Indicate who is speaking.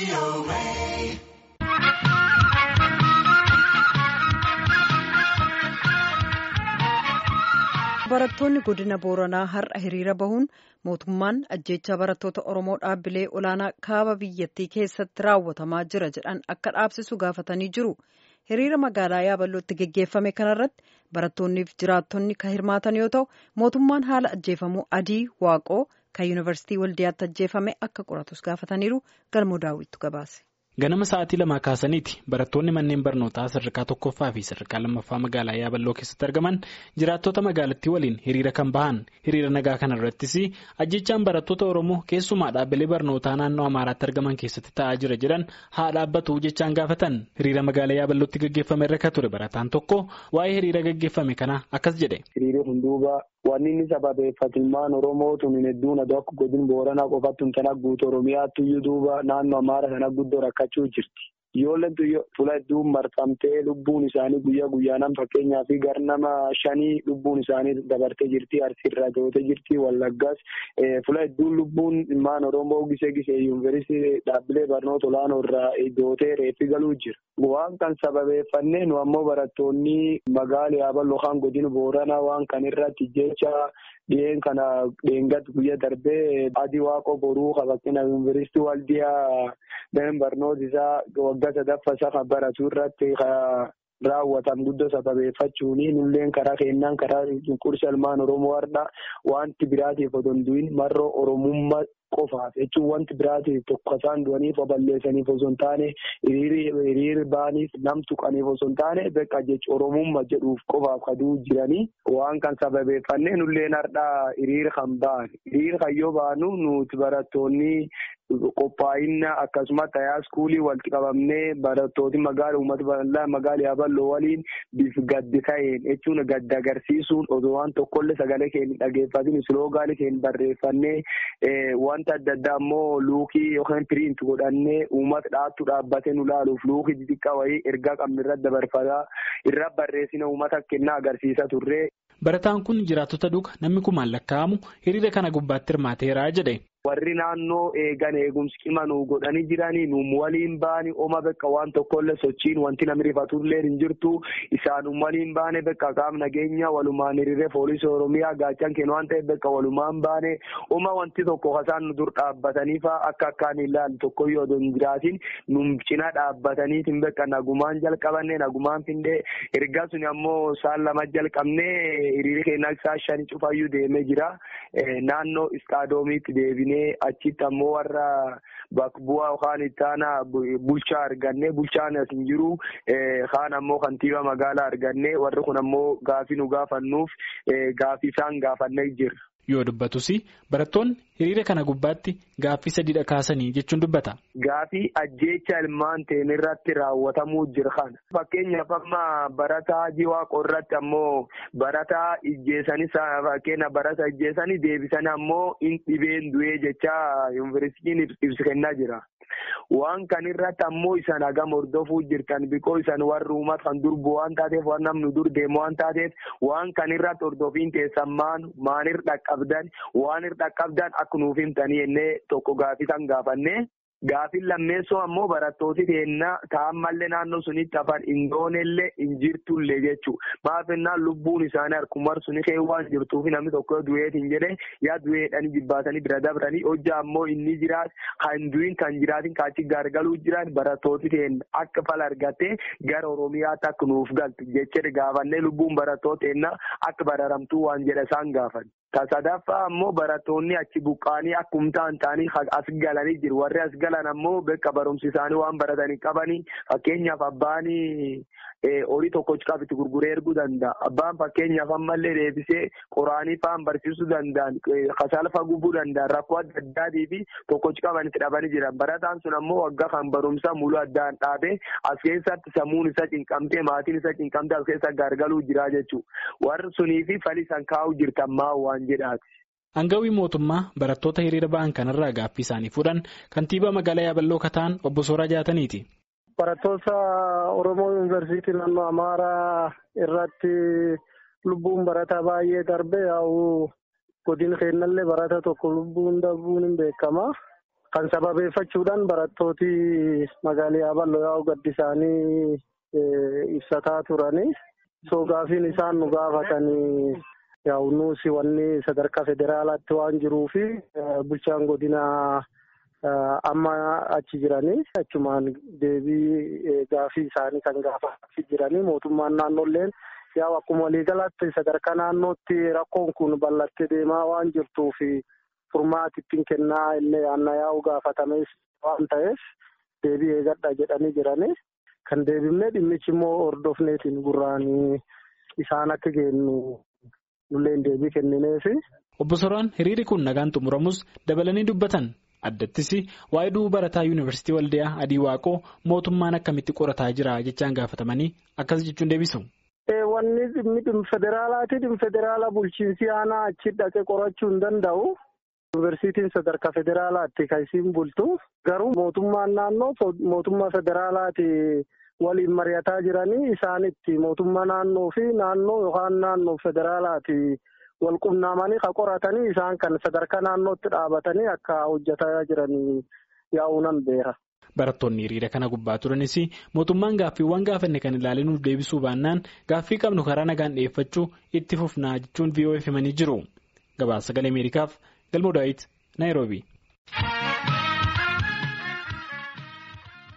Speaker 1: Barattoonni godina Booranaa har'a hiriira bahuun mootummaan ajjeechaa barattoota Oromoo dhaabbilee olaanaa kaaba biyyattii keessatti raawwatamaa jira jedhan akka dhaabsisu gaafatanii jiru. Hiriira magaalaa Yaaballootti geggeeffame kanarratti barattoonniif jiraattonni kan hirmaatan yoo ta'u, mootummaan haala ajjeefamuu adii waaqoo kan yuunivarsiitii Waldiyaatti ajjeefame akka qoratus gaafataniiru galmoo daawwittu gabaase.
Speaker 2: Ganama sa'aatii lamaa kaasaniiti barattoonni manneen barnootaa sadarkaa tokkoffaa fi sadarkaa lammaffaa magaalaa Yaaballoo keessatti argaman jiraattota magaalattii waliin hiriira kan bahan hiriira nagaa kana irrattis ajjechaan barattoota Oromoo keessumaa dhaabbilee barnootaa naannoo Amaaraatti argaman keessatti ta'aa jira jedhan haa dhaabbatu jechaan gaafatan hiriira magaalaa Yaaballootti gaggeeffame irra kan ture barataan tokko waa'ee hiriira gaggeeffame kana akkas jedhe.
Speaker 3: Hiriirri hunduuba wanni inni sababeeffatummaan Oromoo tun hedduun aduu akka godin Booranaa qofatti hin kana guutuu Oromiyaatti iyyuu duuba naannoo Amaara kana guddoo rakkachuu jirti. Ijoolleen fuula hedduun marfamtee lubbuun isaanii guyyaa guyyaadhaan fakkeenyaa fi gar nama shanii lubbuun isaanii dabartee jirti. Arsiirraa gootee jirti. Wallaggaas fuula hedduun lubbuun ilmaan Oromoo gisee gisee yuunivarsiitii dhaabbilee barnoota olaanoo irraa gootee reeffi galuu jira. Waan kan sababeeffannee nu ammoo barattoonni magaalaa Yaaballoo kan godina Booranaa waan kan irratti jecha dhiyeen kana dheengaddi guyyaa darbee adii waaqoo boruu fakkeenyaaf yuunivarsiitii Waldiyaa dameen barnoota isaa waggaa sadaffaa isaa kan baratu irratti raawwatan guddoo sababeeffachuuni nulleen karaa kennaan karaa cunqursa ilmaan Oromoo har'a wanti biraatiif otoo hin du'in marroo Oromummaa qofaaf jechuun wanti biraatiif tokko isaan du'aniif balleessaniif osoo hin taane hiriirri baaniif nam tuqaniif osoo hin taane beekaa jechuun Oromummaa jedhuuf qofaaf kaduu jiranii waan kan sababeeffannee nulleen har'a hiriira kan ba'an hiriira kan yoo baanu nuti barattoonni qophaa'inna akkasumas tayaa iskuulii walitti qabamnee barattooti magaala uummata bal'aa magaala yaaballoo waliin bif gaddi ta'een jechuun gadda agarsiisuun osoo waan tokkollee sagalee keenya dhageeffatin isloogaanii keenya barreeffannee wanta adda addaa immoo luukii yookaan piriint godhannee uummata dhaattu dhaabbatee nu laaluuf luukii xixiqqaa wayii ergaa qabnu irratti dabarfataa irra barreessina uummata kennaa agarsiisa turre.
Speaker 2: Barataan kun jiraattota duuka namni kumaan lakkaa'amu hiriira kana gubbaatti hirmaateera jedhe.
Speaker 3: Warri naannoo eegan eegumsi qima nu godhanii jiranii nu waliin baani oma bakka waan tokkollee sochiin wanti namni rifatullee hin jirtu isaanum waliin baane bakka qaam nageenya walumaan hiriiree poolisii oromiyaa gaachan kennu waan ta'eef bakka walumaan baane oma wanti tokko kasaan nu dur dhaabbataniifa akka akkaan ilaalu tokkoyyuu odoo hin jiraatin nu cina dhaabbataniitiin bakka nagumaan jalqabanne nagumaan findee ergaa suni ammoo saan lama jalqabnee hiriirri keenya isaa shani cufayyuu deemee jira naannoo istaadoomiitti deebine. achitti ammoo warra bakka bu'aa yookaan itti aanaa bulchaa arganne bulchaan as hin jiru kaan ammoo kantiibaa magaalaa arganne warri kun ammoo gaafii nu gaafannuuf gaafii isaan gaafannee jirra.
Speaker 2: Yoo dubbatus barattoonni hiriira kana gubbaatti gaaffii sadiidha kaasanii jechuun dubbata.
Speaker 3: Gaafii ajjeecha ilmaan ta'een irratti raawwatamuu jira kana. Fakkeenyaaf amma barataa jiwaaqoo irratti ammoo barataa ijjeessanii fakkeenya barataa ijjeessanii deebisanii ammoo in dhibeen du'ee jecha yuunivarsiitiin ibsa kennaa jira. Waan kan irratti ammoo isaan hagam hordofuu jirtan bikoo isaan warri uummata kan dur bu'u waan taateef waan namni dur deemu waan taateef waan kan irratti hordofiin teessan maan maanir dhaqqabdan waan ir dhaqqabdan akka nuuf himtanii jennee tokko gaafii kan gaafanne. Gaafin lammeessoo ammoo barattooti keenya taa'ammallee naannoo sunitti hafan indoonellee hin jirtullee jechuudha. Maafinnaan lubbuun isaanii harkumar suni kee waan jirtuuf namni tokko du'eetiin jedhe yaa du'eedhaan jibbaatanii bira dabranii hojja ammoo inni jiraat kan du'in kan jiraatin kaachi gargaluu jiran barattooti keenya akka fala argattee gara Oromiyaatti akka nuuf galtu jechaa gaafannee lubbuun barattoota keenya akka bararamtuu waan jedha isaan gaafan. Sadaffaa ammoo barattoonni achi buqqaanii akkumtaan ta'anii as galanii jiru. Warri as galan ammoo bakka barumsi isaanii waan baratanii qabanii fakkeenyaaf abbaanii horii tokko cikaaf itti gurguree erguu danda'a. Abbaan fakkeenyaaf ammallee deebisee qoraanii fa'aan barsiisuu danda'an kasaalfa gubuu danda'an rakkoo adda addaatii fi tokko cikaaf itti dhabanii jiran. Barataan sun ammoo waggaa kan barumsaa muluu addaan dhaabee as keessatti sammuun isa cinqamtee maatiin isa cinqamtee as keessa gargaluu jira jechuudha. Warri sunii fi falii san kaa'uu jirtan maa waan jedhaati.
Speaker 2: Hangawii mootummaa barattoota hiriira ba'an kanarraa gaaffii isaanii fuudhan kantiibaa magaalaa Yaaballoo Kataan obbo Sooraa Jaataniiti.
Speaker 4: Barattoota Oromoo Yuunivarsiitii naannoo Amaaraa irratti lubbuun barataa baay'ee darbe yaa'u godina keenyallee barata tokko lubbuun darbuun hin beekama. kan sababeeffachuudhaan barattooti magaalaa Yaaballoo yaa'u gaddi isaanii ibsataa turanii. So gaafiin isaan nu gaafatanii yaa'u nuusi wanni sadarkaa federaalaatti waan jiruufi bulchaan godinaa amma achi jiranii achumaan deebii gaafii isaanii kan gaafachaa jiranii mootummaan naannoolleen yaa'u akkuma waliigalaatti sadarkaa naannootti rakkoon kun bal'attee deemaa waan jirtuufi furmaati ittiin kennaa illee aanna yaa'u gaafatamees waan ta'eef deebii eegadha jedhanii jiranii. Kan deebifnee dhimmichi immoo hordofneetiin gurraanii isaan akka geennu nulleen deebii kennineefi.
Speaker 2: Obbo Soraan hiriirri kun nagaan xumuramus dabalanii dubbatan addattis waa'ee du'uu barataa yuunivarsiitii Waldiyaa Adii Waaqoo mootummaan akkamitti qorataa jira jechaan gaafatamanii akkas jechuun deebisu.
Speaker 4: Wanni dhimmi dhimma federaalaati dhimma federaala bulchiinsi aanaa achi dhaqee qorachuu hin danda'u. Yuunivarsiitiin sadarkaa federaalaatti kan isiin bultu garuu mootummaan naannoo mootummaa federaalaati waliin mari'ataa jiranii isaanitti mootummaa naannoo fi naannoo yookaan naannoo federaalaati wal qunnamanii kan qoratanii isaan kan sadarkaa naannootti dhaabatanii akka hojjetaa jiranii yaa'uunan beera.
Speaker 2: Barattoonni hiriira kana gubbaa turanis mootummaan gaaffiiwwan gaafanne kan ilaalee nuuf deebisuu baannaan gaaffii qabnu karaa nagaan dhiyeeffachuu itti fufnaa jechuun VOA himanii jiru. Gabaasa sagalee Ameerikaaf. Galmoo Daawit Naayiroobii.